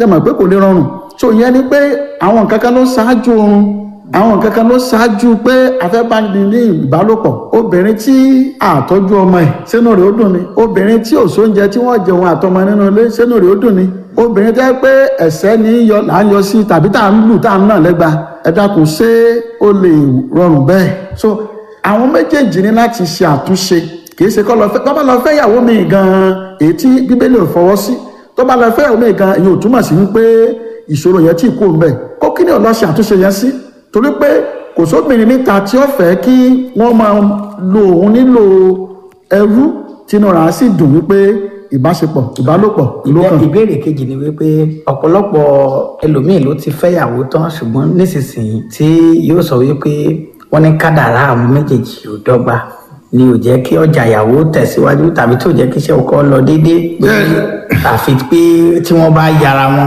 ṣe mọ̀ pé kò lè rọrùn so ìyẹn ni pé àwọn nǹkan kan ló ṣáájú oorun àwọn nǹkan kan ló ṣáájú pé afẹ́báni ní ìbálòpọ̀ obìnrin tí àtọ́jú ọmọ ẹ̀ sínú rẹ̀ ó dùn ni obìnrin tí ò sóúnjẹ tí wọ́n jẹun àtọmọ nínú ilé sínú rẹ̀ ó dùn ni obìnrin tẹ́ pé ẹ̀sẹ̀ ní yọ là ń yọ sí tàbí tá à ń lù tá à ń nà lẹ́gba ẹ dákun ṣé ó lè rọrùn bẹ́ẹ̀ so àwọn méjèèjì ní láti ṣe àtúnṣe kì í ṣe kọ́ lọ fẹ́ tó bá lọ fẹ́ ìyàwó mi gan-an èyí tí bíbélì ò fọwọ́ sí tó bá lọ fẹ́ ìyàwó mi gan-an èyí ò túmọ̀ sí wípé ìṣòro yẹn tí kò ń bẹ̀ kó kí ni ọlọ́ṣẹ́ àtúnṣe yẹn sí torí pé kò sóbìnrin níta tí ó fẹ́ kí wọ́n máa lo òun nílò ẹrú tínú rà á sì dùn wípé ìbáṣepọ̀ ìbálòpọ̀ ló kàn. ìbéèrè kejì ni wípé ọ̀pọ̀lọpọ̀ ẹlòmíì ló ti fẹ́yàwó tán ṣùgbọ́n nísinsìnyí tí yóò sọ wípé wọ́n ní kádàrá àwọn méjèèjì ò dọ́gba ni ò jẹ́ kí ọjà ìyàwó tẹ̀síwájú tàbí tó jẹ́ kí iṣẹ́ ọkọ lọ déédéé pé àfi pé tí wọ́n bá yára wọn.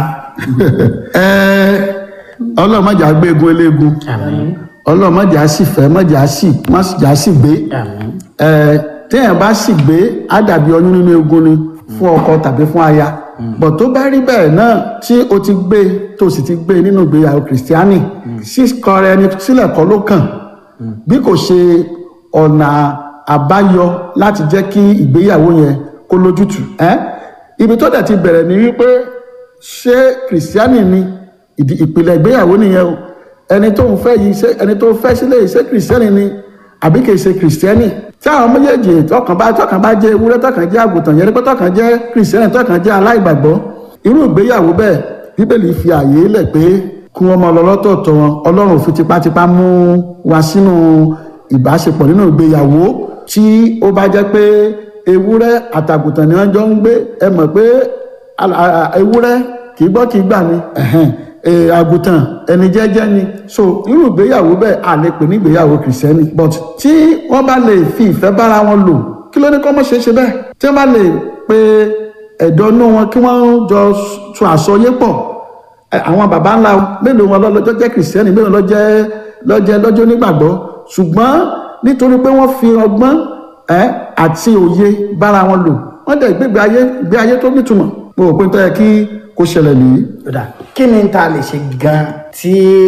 ẹ ọlọ́run mọ̀jà gbé egun eléegun àmín ọlọ́run mọ̀jà sì fẹ́ mọ̀jà sì mọ̀jà sì gbé àmín ẹ téèyàn bá sì gbé á dàbí ọyún nínú egun ni fún ọkọ tàbí fún aya bọ̀ tó bá rí bẹ́ẹ̀ náà tí o ti gbé tó sì ti gbé nínú ìgbéyàwó kìrìsìtíánì síkọrẹ ẹni sílẹ̀ kọ́ ló kàn bí kò ṣe ọ̀nà àbáyọ láti jẹ́ kí ìgbéyàwó yẹn kó lójútùú ẹ́ ibi tó dẹ̀ ti bẹ̀rẹ̀ ni wípé ṣé kìrìsìtíánì ni ìdí ìpìlẹ̀ ìgbéyàwó nìyẹn o ẹni tó ń fẹ́ yìí ṣé ẹni tó fẹ́ sílé yìí ṣé kìrìsìtíánì ni àbí kìí ṣe kìrìsìtíánì tí àwọn méjèèjì tọkàn bá tọkàn bá jẹ́ ewúrẹ́ tọkàn jẹ́ àgùntàn yẹn ni pé tọkàn jẹ́ kìrìsìtíánì tọkàn jẹ́ aláìgbàgbọ́ irú ìgbéyàwó bẹ́ẹ̀ bíbélì fi àyè lẹ̀ pé kí wọ́n máa lọ lọ́tọ̀ọ̀tọ̀ wọn ọlọ́run ò fi tipátipá mú wa sínú ìbáṣepọ̀ nínú ìgbéyàwó tí ó bá jẹ́ pé ewúrẹ́ àtàgùntàn ni wọ́n jọ ń gbé ẹ mọ̀ pé al- a- a- ewúrẹ́ kì í gbọ́ kì í gbà ni ẹ̀hẹ́n, eh, àgùntàn ẹni jẹ́jẹ́ ni so irú ìgbéyàwó bẹ́ẹ̀ a lè pè ní ìgbéyàwó kìrìsìtẹ́nì but tí wọ́n bá lè fi ìfẹ́ bára wọn lò kí ló ní kọ́ mọ́ ṣe é ṣe bẹ́ẹ̀ tí wọ́n bá lè pe ẹ̀dọ́ inú wọn kí wọ́n jọ tún àsọyé pọ̀ ẹ, àwọn baba ńlá mélòó wọn lọ́jọ́ jẹ́ kìrìsìtẹ́nì mélòó lọ́jẹ́ lọ́jẹ́ lọ́jọ́ onígbàgbọ́ ṣùgbọ́n nítorí pé wọ́n fi ọgbọ́n ẹ àti òye bára wọn lò wọ́n dẹ̀ gbégbé ayé gbé ayé tó nítumọ̀ mo rò pé tó yẹ kí kó ṣẹlẹ̀ nìyí. kódà kí ni ta lè ṣe gan tí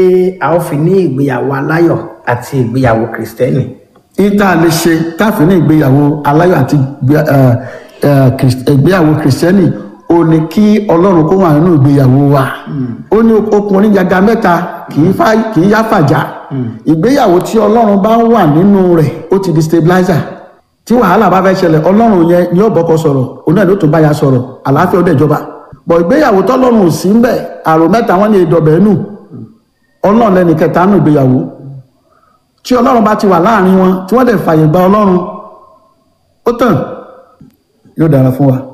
a ó fi ní ìgbéyàwó aláyọ̀ àti ìgbéyàwó kìrìsìtẹ́nì. ìta lè ṣe káfíń ní ìgbéyàwó aláyọ̀ àti ìgbé- ẹ, ẹ, kìrìs- ìgbéyàwó kìrìsìtẹ́nì ó ní kí ọlọ́run kó wà nínú ìgbéyàwó wa ó ní okùn oníjàgà mẹ́ta kì í fà kì í yá fàjà ìgbéyàwó tí ọlọ́run bá wà nínú rẹ̀ ó ti di stabilizer tí wàhálà bá fẹ́ ṣẹlẹ̀ ọlọ́run yẹn ni ó bọ́kọ sọ̀rọ̀ òun náà ló tún bá ya sọ̀rọ̀ àlàáfíà ó dẹ̀ jọba bọ̀ ìgbéyàwó tọ́lọ́run ò sí ń bẹ̀ àrò mẹ́ta wọ́n ní ìdọ̀bẹ̀ nù ọlọ́run lẹ́ni kẹta nù ìgbéyàwó tí ọlọ́run bá ti wà láàrin wọn tí wọ́n dẹ̀ fàyè gba ọlọ́run ó tàn yóò dára fún wa.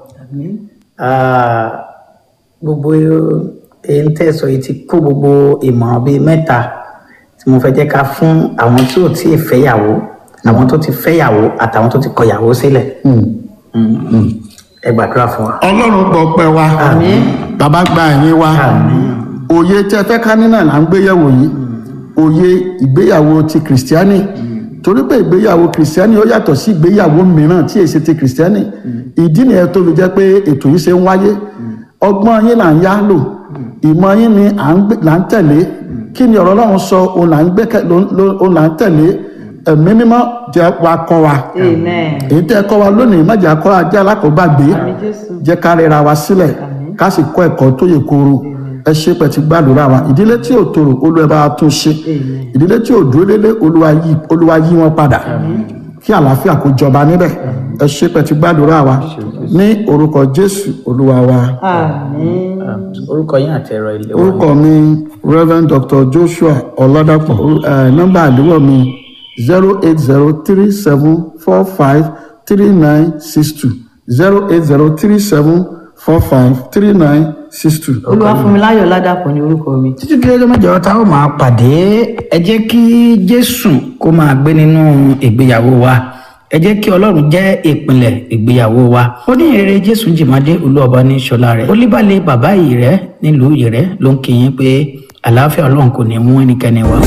Ah, gbogbo èyí tẹ́ ẹ sọ yìí ti kó gbogbo ìmọ̀ràn bíi mẹ́ta tí mo fẹ́ jẹ́ ká fún àwọn tí ò tí ì fẹ́yàwó àwọn tó ti fẹ́yàwó àtàwọn tó ti kọ̀yàwó sílẹ̀ Mm. ẹ gbàdúrà fún wa. ọlọ́run gbọ́ pẹ́ wa bàbá gba ẹ̀yìn wa òye tí ẹ fẹ́ ká nínà là ń gbéyàwó yìí òye ìgbéyàwó ti kìrìsìtíánì torí pé ìgbéyàwó kìrìsìtíánì ó yàtọ̀ sí ìgbéyàwó mìíràn tí èsì ti kìrìsìtíánì ìdí nìyẹn tó fi jẹ́ pé ètò yìí ṣe ń wáyé ọgbọ́n yín là ń yá lò ìmọ̀ yín ni à ń gbé- là ń tẹ̀lé kí ni ọ̀rọ̀ ọlọ́run sọ òun là ń gbẹ́kẹ̀- ló- ló- òun là ń tẹ̀lé ẹ̀mí mímọ́ jẹ́ wa kọ́ wa Amen. èyí tẹ́ ẹ kọ́ wa lónìí má jẹ́ akọ́ ajé alákòóbàgbé Àmín Jésù. jẹ́ ká rẹra wa sílẹ̀ ká sì kọ́ ẹ̀kọ́ tó yẹ kóró ẹ ṣe pẹ̀ tí gbàdúrà wa ìdílé tí ò tòrò olúwa bá wa tún ṣe ìdílé tí ò dúró délé olúwa yí olúwa yí wọn padà kí àlàáfíà kó jọba níbẹ̀ ẹ ṣe pẹ̀ tí gbàdúrà wa ní orúkọ jésù olúwa wa Àmín. orúkọ yín àti ẹ̀rọ ilé wa. orúkọ mi reverend dr joshua ọládàpọ̀ ẹ, nọ́mbà àdúgbò mi zero eight zero three seven four five three nine six two zero eight zero three seven four five three nine six two. Olúwafúnmiláyọ̀ Ládàpọ̀ ni orúkọ mi. títí di ọjọ́ mẹ́jọ tá ó máa pàdé ẹ jẹ́ kí jésù kó máa gbé nínú ìgbéyàwó wa ẹ jẹ́ kí ọlọ́run jẹ́ ìpìlẹ̀ ìgbéyàwó wa ó ní èrè jésù jìmádé olúọba ní ṣọlá rẹ̀ ó líbàlẹ̀ bàbá yìí rẹ̀ nílùú yìí rẹ̀ ló ń kí yín pé àlàáfíà ọlọ́run kò ní mú ẹnikẹ́ni wá.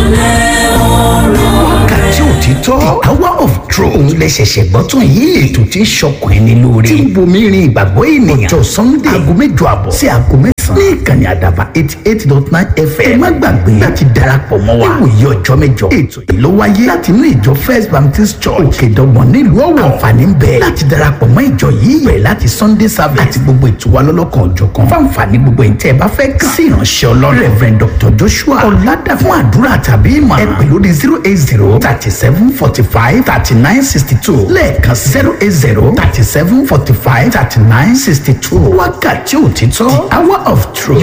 wákàtí òtítọ́ hour of truth òun lè ṣẹ̀ṣẹ̀ gbọ́ tún yìí ètò tí ń ṣọkùn ẹni lóore tí ń bomi rin ìgbàgbọ́ ènìyàn ọjọ́ sunday aago mẹ́jọ àbọ̀ sí aago mẹ́sàn-án ní ìkànnì àdàbà eighty eight dot nine fm ẹ má gbàgbé láti darapọ̀ mọ́ wa níwòye ọjọ́ mẹ́jọ ètò yìí ló wáyé láti inú ìjọ first baptist church òkèdọ́gbọ̀n nílùú ọ̀wọ̀ àǹfààní ń bẹ láti darapọ̀ mọ́ ìjọ yìí bẹ̀rẹ̀ láti sunday service àti gbogbo ètò wa lọ́lọ́kan òjọ̀kan fáǹfààní gbogbo ẹ̀ tẹ́ ẹ bá fẹ́ kàn sí ìránṣẹ́ ọlọ́run reverend dr joshua ọ̀làdà fún àdúrà tàbí ìmọ̀ ẹ pè lórí zero eight zero thirty seven forty five thirty nine sixty two lẹ́ẹ̀kan zero eight zero thirty seven forty five thirty nine sixty two wákàtí òtítọ́ the hour of truth